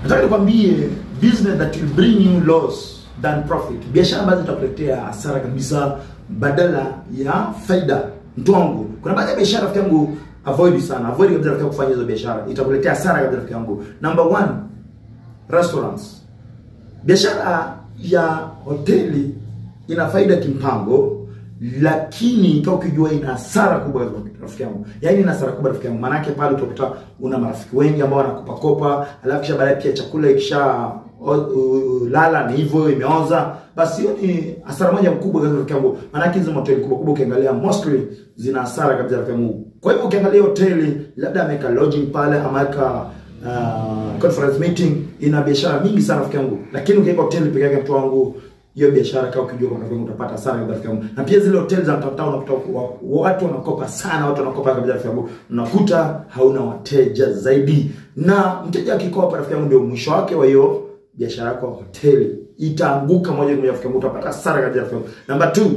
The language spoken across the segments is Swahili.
nataka nikwambie business that will bring you loss than profit biashara ambazo zitakuletea hasara kabisa badala ya faida mtu wangu kuna baadhi ya biashara rafiki yangu avoid sana avoid kabisa rafiki yangu kufanya hizo biashara itakuletea hasara kabisa rafiki yangu number one restaurants biashara ya hoteli ina faida kimpango lakini kama ukijua ina hasara kubwa rafiki yangu yaani ina hasara kubwa rafiki yangu maanake pale utakuta una marafiki wengi ambao wanakopa kopa alafu kisha baadaye pia chakula ikisha o- u- lala ni hivyo imeoza basi hiyo ni hasara moja mkubwa kabisa rafiki yangu maanake hizo hoteli kubwa kubwa ukiangalia mostly zina hasara kabisa rafiki yangu kwa hivyo ukiangalia hoteli labda ameweka lodging pale ameweka uh, conference meeting ina biashara mingi sana rafiki yangu lakini ukiweka hoteli peke yake mtu wangu hiyo biashara kama ukijua kwa rafiki yangu utapata hasara kabisa rafiki yangu na pia zile hoteli za mtandao unakuta wa- watu wanakopa sana watu wanakopa kabisa rafiki yangu unakuta hauna wateja zaidi na mteja akikopa rafiki yangu ndio mwisho wake wa hiyo biashara yako ya hoteli itaanguka moja kwa moja rafiki yangu utapata hasara kabisa rafiki yangu number two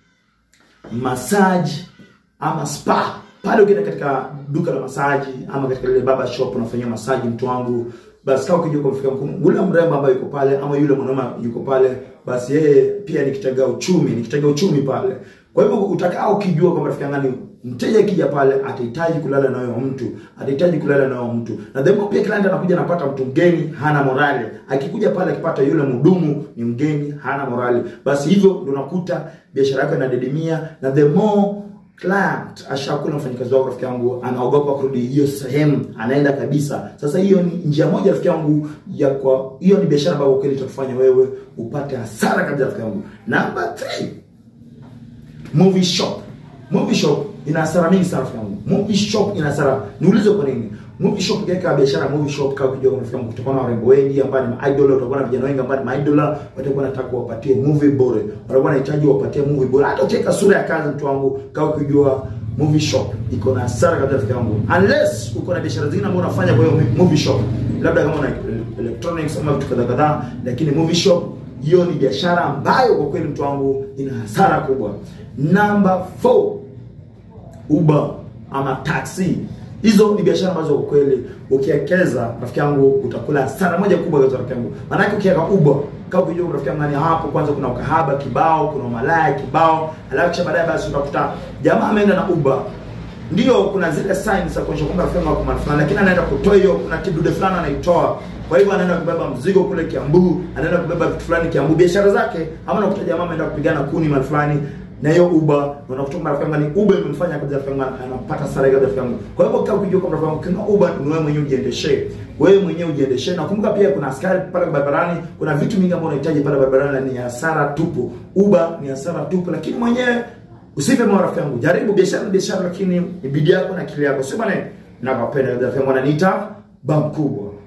massage ama spa pale ukienda katika duka la masaji ama katika ile baba shop unafanyia masaji mtu wangu basi kama ukijua kwa mfika mkuu ule mrembo ambaye yuko pale ama yule mwanaume yuko pale basi yeye pia ni kitega uchumi ni kitega uchumi pale kwa hivyo utakaa ukijua kwamba rafiki yangu mteja akija pale atahitaji kulala na huyo mtu atahitaji kulala na huyo mtu na the more pia client anakuja anapata mtu mgeni hana morali akikuja pale akipata yule mhudumu ni mgeni hana morali basi hivyo ndio unakuta biashara yako inadidimia na the more client ashakula mfanyikazi wako rafiki yangu anaogopa kurudi hiyo sehemu anaenda kabisa sasa hiyo ni njia moja rafiki yangu ya kwa hiyo ni biashara ambayo kweli itakufanya wewe upate hasara kabisa rafiki yangu number 3 movie shop movie shop ina hasara mingi sana rafiki yangu movie shop ina hasara niulize kwa nini movie shop ukiweka biashara ya movie shop kama ukijua rafiki yangu kutakuwa na warembo wengi ambao ni idol utakuwa na vijana wengi ambao ni idol watakuwa wanataka wapatie movie bure watakuwa wanahitaji wapatie movie bure hata ukiweka sura ya kazi mtu wangu kama ukijua movie shop iko na hasara kabisa rafiki yangu unless uko na biashara zingine ambazo unafanya kwa hiyo movie shop labda kama una electronics ama vitu kadhaa kadhaa lakini movie shop hiyo ni biashara ambayo kwa kweli mtu wangu ina hasara kubwa number 4 Uber ama taxi. Hizo ni biashara ambazo kwa kweli ukiwekeza rafiki yangu utakula hasara moja kubwa kwa rafiki yangu. Maana ukiweka Uber kama ukijua rafiki yangu nani hapo kwanza kuna ukahaba kibao, kuna malaya kibao, alafu kisha baadaye basi utakuta jamaa ameenda na Uber ndio kuna zile signs za kuonyesha kwamba rafiki yangu ako mahali fulani, lakini anaenda kutoa hiyo, kuna kidude fulani anaitoa. Kwa hivyo anaenda kubeba mzigo kule Kiambu, anaenda kubeba vitu fulani Kiambu, biashara zake, ama unakuta jamaa ameenda kupigana kuni mahali fulani na hiyo Uber na unakuta kwamba rafiki yangu ni Uber imemfanya kabisa rafiki yangu anapata sare kabisa rafiki yangu. Kwa hivyo kama ukijua kwamba rafiki yangu kuna Uber ni wewe mwenyewe ujiendeshe. Wewe mwenyewe ujiendeshe. Na kumbuka pia kuna askari pale barabarani, kuna vitu vingi ambavyo unahitaji pale barabarani na ni hasara tupu. Uber ni hasara tupu, lakini mwenyewe usife moyo rafiki yangu. Jaribu biashara ni biashara, lakini ni bidii yako na akili yako. Sio bwana, nakupenda kabisa rafiki yangu, ananiita ba mkubwa.